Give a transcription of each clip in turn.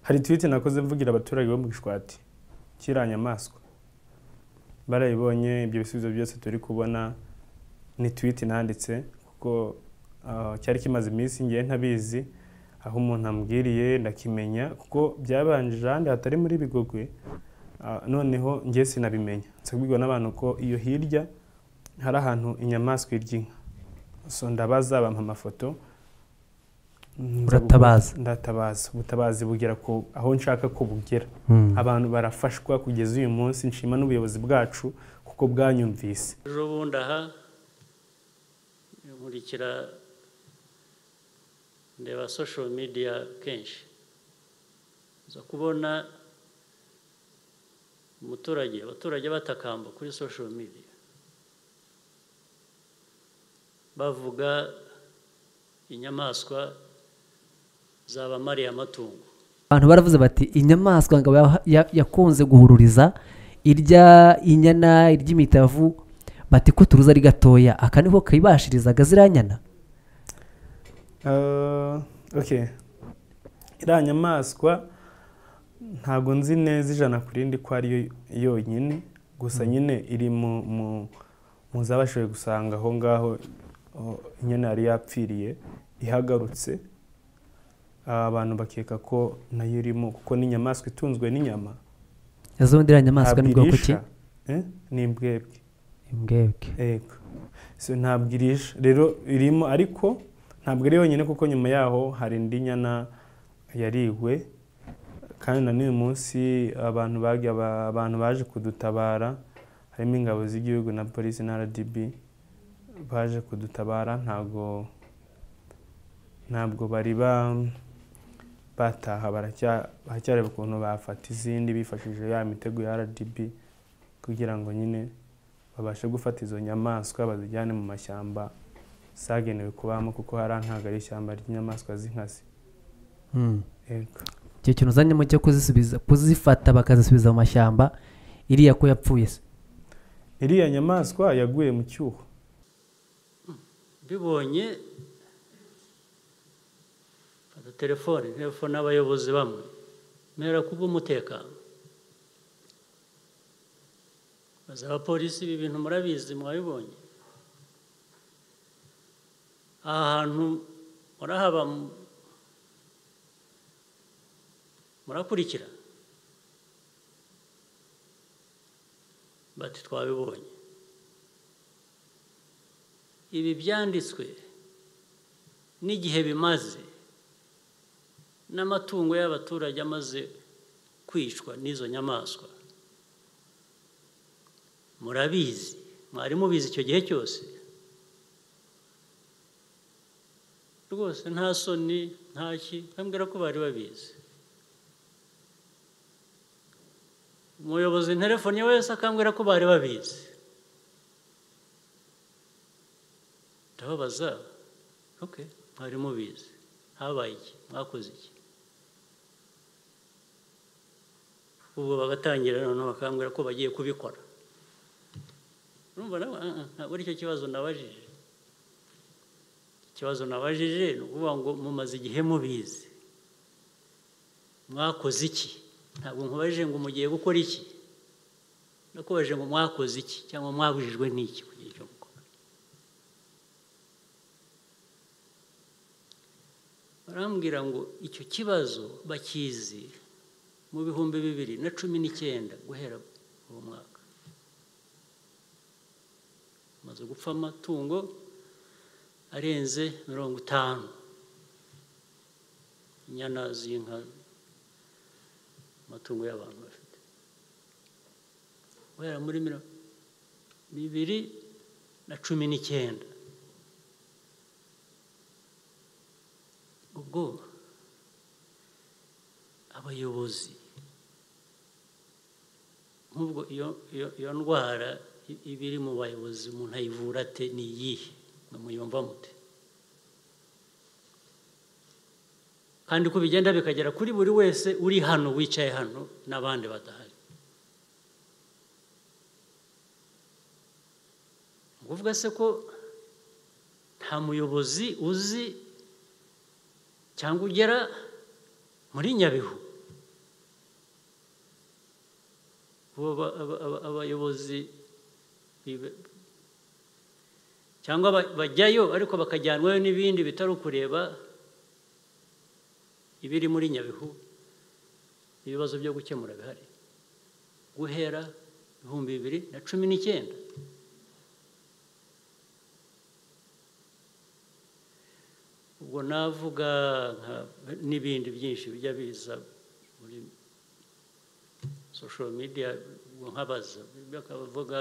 hari twiti nakoze mvugira abaturage bo mu gishwati kiriya nyamaswa barayibonye ibyo bisubizo byose turi kubona ni twiti nanditse kuko ah, cyari kimaze iminsi ngiye ntabizi aho umuntu ambwiriye ndakimenya kuko byabanje ahandi hatari muri bigogwe ah, noneho ngiye sinabimenya nsabwirwa n'abantu ko iyo hirya hari ahantu inyamaswa irya inka so ndabaza bampa amafoto Nza gukora- Uratabaza. ndatabaza ubutabazi bugera ku aho nshaka ko bugera abantu barafashwa kugeza uyu munsi nshima n'ubuyobozi bwacu kuko bwanyumvise ejo bundi aha nkurikira ndeba sosho midiya kenshi nza kubona umuturage abaturage batakamba kuri sosho midiya bavuga inyamaswa zabamariye amatungo abantu baravuze bati inyamaswa ngo ya- ya- yakunze guhururiza irya inyana iry'imitavu bati ko turuzi ari gatoya aka niko kayibashirizaga ziriya nyana Eh, ok iriya nyamaswa ntago nzi neza ijana ku rindi ko ari yo yonyine gusa nyine iri mu mu- mu zabashoboye gusanga aho ngaho oh, inyana yari yapfiriye ihagarutse Ah, abantu bakeka ko nayo irimo kuko ni inyamaswa itunzwe n'inyama izo iriya nyamaswa ni bwoko ki irisha. Eh, ni imbwebwe imbwebwe Yego. So ntabwo irisha rero irimo ariko ntabwo ari yonyine kuko nyuma yaho hari indi nyana yariwe kandi na n'uyu munsi abantu bagiye aba- abantu baje kudutabara harimo ingabo z'igihugu na polisi na RDB baje kudutabara ntabwo ntabwo bari ba bataha baracya- baracyareba ukuntu bafata izindi bifashishije ya mitego ya RDB kugira ngo nyine babashe gufata izo nyamaswa bazijyane mu mashyamba zagenewe kubamo kuko hariya ntabwo ari ishyamba ry'inyamaswa z'inkazi Mm. Yego. icyo kintu uzanyemo cyo kuzisubiza kuzifata bakazisubiza mu mashyamba iriya ko yapfuye se iriya nyamaswa yaguye mu cyuho mbibonye fata telefone telefone n'abayobozi bamwe mera kubw'umutekano maze abapolisi ibi bintu murabizi mwabibonye aha hantu murahaba mu- murakurikira bati twabibonye ibi byanditswe n'igihe bimaze n'amatungo y'abaturage amaze kwicwa n'izo nyamaswa murabizi mwari mubizi icyo gihe cyose rwose nta soni nta ki bambwira ko bari babizi umuyobozi telefone wese akambwira ko bari babizi ndababaza ok mwari mubizi habaye iki mwakoze iki ubwo bagatangira noneho bakambwira ko bagiye kubikora urumva nawe "Ah, ah, ntabwo aricyo kibazo nabajije ikibazo nabajije ni ukuvuga ngo mumaze igihe mubizi mwakoze iki ntabwo nkubajije ngo mugiye gukora iki nakubajije ngo mwakoze iki cyangwa mwabujijwe n'iki ku gihe cyo gukora barambwira ngo icyo kibazo bakizi mu bihumbi bibiri na cumi n'icyenda guhera uwo mwaka hamaze gupfa amatungo arenze mirongo itanu inyana z'inka amatungo y'abantu bafite guhera muri mirongo bibiri na cumi n'icyenda ubwo abayobozi nk'ubwo iyo iyo- iyo ndwara i- iba iri mu bayobozi umuntu ayivura ate ni iyihe mwe muyumva mute kandi uko bigenda bikagera kuri buri wese uri hano wicaye hano n'abandi badahari ni ukuvuga se ko nta muyobozi uzi cyangwa ugera muri nyabihu bo ba- aba- aba- abayobozi bibe- cyangwa ba- bajyayo ariko bakajyanwayo n'ibindi bitari ukureba ibiri muri nyabihu ibibazo byo gukemura bihari guhera ibihumbi bibiri na cumi n'icyenda ubwo navuga nka- n'ibindi byinshi bijya biza muri social media ubwo nkabaza bakavuga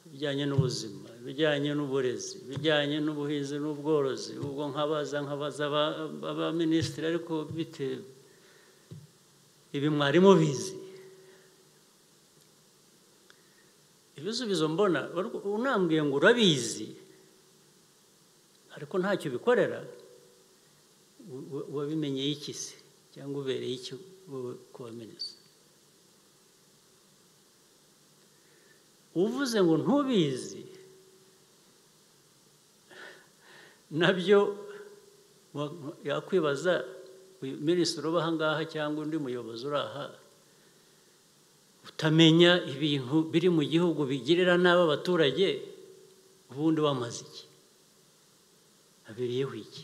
ibijyanye n'ubuzima ibijyanye n'uburezi ibijyanye n'ubuhinzi n'ubworozi ubwo nkabaza nkabaza aba- abaminisitiri ariko bite ibi mwari mubizi ibisubizo mbona ariko unambwiye ngo urabizi ariko ntacyo bikorera u- u- wabimenyeye iki se cyangwa ubereye iki wowe kuba minisitiri uvuze ngo ntubizi nabyo wa- yakwibaza uyu minisitiri uba aha ngaha cyangwa undi muyobozi uri aha utamenya ibintu biri mu gihugu bigirira nabi abaturage ubundi wamaze iki habereyeho iki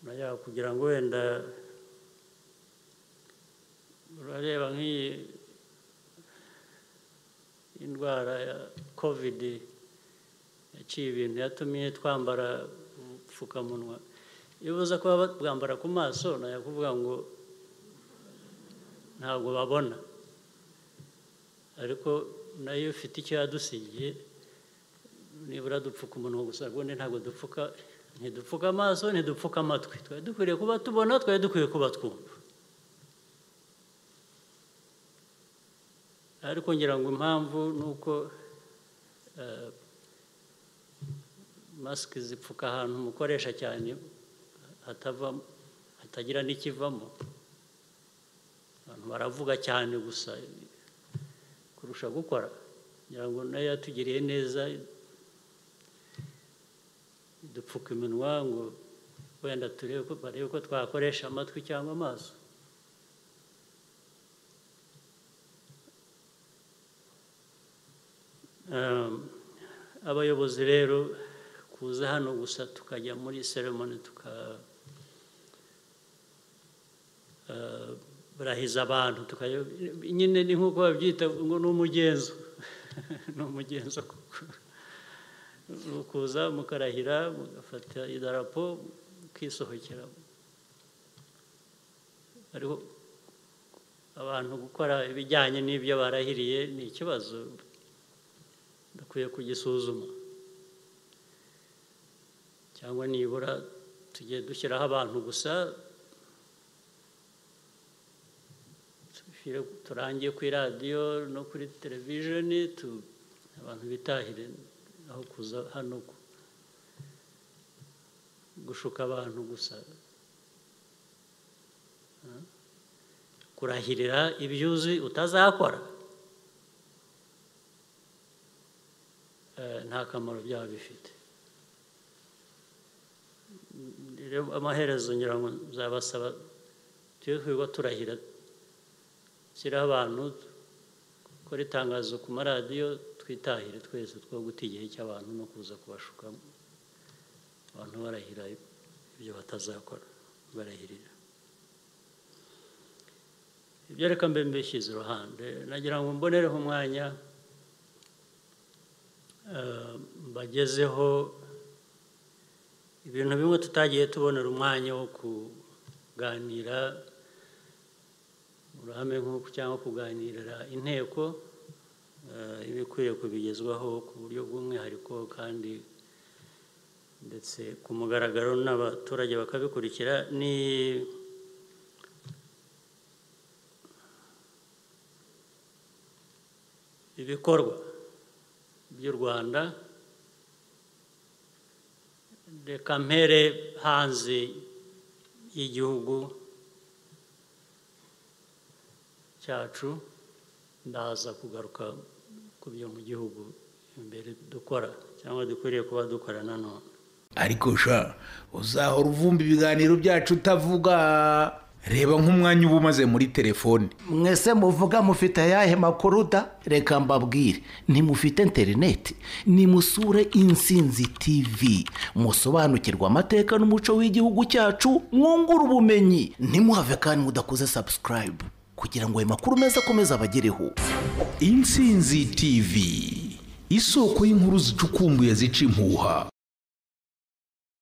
nayo kugira ngo wenda urareba nk'iyi indwara ya kovidi yaciye ibintu yatumye twambara ubupfukamunwa iyo uza kuba bwambara ku maso nayo kuvuga ngo ntabwo babona ariko nayo ifite icyo yadusigiye nibura dupfuka umunwa gusa ubundi ntabwo dupfuka ntidupfuka amaso ntidupfuka amatwi twari dukwiriye kuba tubona twari dukwiye kuba twumva ariko ngira ngo impamvu ni uko eh, masike zipfuka ahantu umukoresha cyane hatava hatagira n'ikivamo abantu baravuga cyane gusa kurusha gukora ngira ngo nayo yatugiriye neza dupfuka iminwa ngo wenda turebe ko barebe ko twakoresha amatwi cyangwa amaso Um, abayobozi rero kuza hano gusa tukajya muri seremoni tuka eh, barahiza abantu tukajya nyine ni nk'uko babyita ngo ni umugenzo ni umugenzo koko ni ukuza mukarahira mugafata idarapo mukisohokera ariko abantu gukora ibijyanye n'ibyo barahiriye ni ikibazo dukwiye kugisuzuma cyangwa nibura tujye dushyiraho abantu gusa dushyire- turangiye kuri radiyo no kuri televisheni tu- abantu bitahire aho kuza hano gu- gushuka abantu gusa Ah. kurahirira ibyuzi utazakora eh, nta kamaro byaba bifite Mm, rero amaherezo ngira ngo nzabasaba tujye twirwa turahira shyiraho abantu dukore itangazo ku maradiyo twitahire twese two guta igihe cy'abantu no kuza kubashuka abantu barahira ibyo batazakora barahirira ibyo reka mbe mbishyize iruhande nagira ngo mbonereho umwanya eh, mbagezeho ibintu bimwe tutagiye tubonera umwanya wo kuganira mu ruhame nk'uku cyangwa kuganirira inteko eh, ibikwiye kubigezwaho ku buryo bw'umwihariko kandi ndetse ku mugaragaro n'abaturage bakabikurikira ni ibikorwa by'u rwanda reka mpere hanze y'igihugu cyacu ndaza kugaruka ku byo mu gihugu imbere dukora cyangwa dukwiriye kuba dukora nanone ariko sha uzahora uvumba ibiganiro byacu utavuga reba nk'umwanya uba umaze muri telefone mwese muvuga mufite ayahe makuru da reka mbabwire ntimufite interineti nimusure insinzi tivi musobanukirwa amateka n'umuco w'igihugu cyacu mwungure ubumenyi ntimuhave kandi mudakoze sabusikarayibu kugira ngo ayo makuru meza akomeze abagereho insinzi tivi isoko y'inkuru zicukumbuye zica impuha